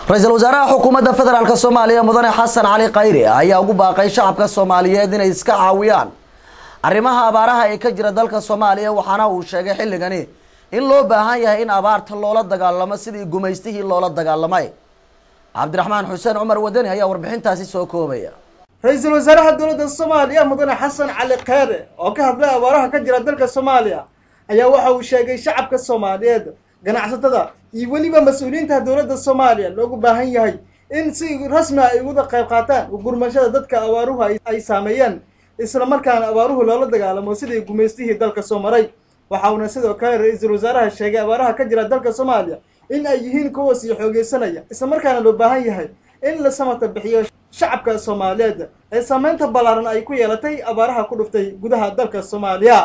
ra-iisul wasaaraha xukuumadda federaalk soomaaliya mudane xasan cali khayri ayaa ugu baaqay shacabka soomaaliyeed inay iska caawiyaan arrimaha abaaraha ee ka jira dalka soomaaliya waxaana uu sheegay xilligani in loo baahan yahay in abaarta loola dagaalamo sidii gumaystihii loola dagaalamay cabdiraxmaan xuseen cumar wadani ayaa warbixintaasi soo koobaya ra-iisul wasaaraha dowladda soomaaliya mudane xasan cali kheyre oo ka hadlay abaaraha ka jira dalka soomaaliya ayaa waxa uu sheegay shacabka soomaaliyeed ganacsatada iyo weliba mas-uuliyiinta dowladda soomaaliya loogu baahan yahay in si rasmi ah ay uga qayb qaataan gurmashada dadka abaaruhu ay saameeyeen isla markaana abaaruhu loola dagaalamo sidii gumaystihii dalka soo maray waxa uuna sidoo kale ra-iisul wasaaraha sheegay abaaraha ka jira dalka soomaaliya in ay yihiin kuwa sii xoogeysanaya isla markaana loo baahan yahay in la samata bixiyo shacabka soomaaliyeed ee saameynta ballaaran ay ku yeelatay abaaraha ku dhuftay gudaha dalka soomaaliya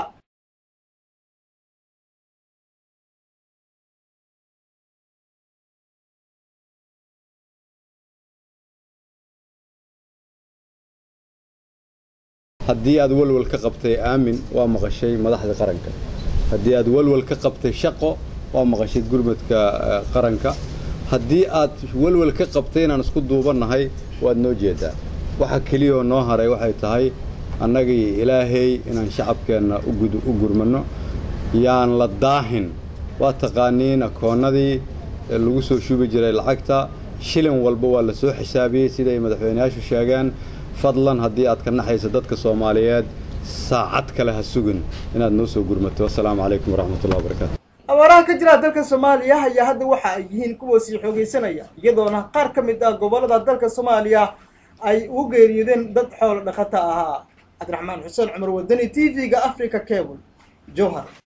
haddii aad walwal ka qabtay aamin waa maqashay madaxda qaranka haddii aad walwal ka qabtay shaqo waa maqashay gurmadka qaranka haddii aad walwal ka qabtay inaan isku duubannahay waad noo jeedaa waxa keliyaoo noo haray waxay tahay annagii ilaahay inaan shacabkeenna u gurmanno yaan la daahin waa taqaaniin akoonnadii lagu soo shubi jiray lacagta shilin walba waa la soo xisaabiyey siday madaxweyneyaashu sheegeen fadlan haddii aad ka naxayso dadka soomaaliyeed saacad kale ha sugin inaad noo soo gurmato assalaamu calaykum waraxmatullahi wabarakaatu abaaraha ka jira dalka soomaaliya ayaa hadda waxa ay yihiin kuwa sii xoogeysanaya iyadoona qaar ka mid ah gobollada dalka soomaaliya ay ugu geeriyoodeen dad xoolo dhaqata ahaa cabdiraxmaan xuseen cumar wadani t v-ga africa cable jowhar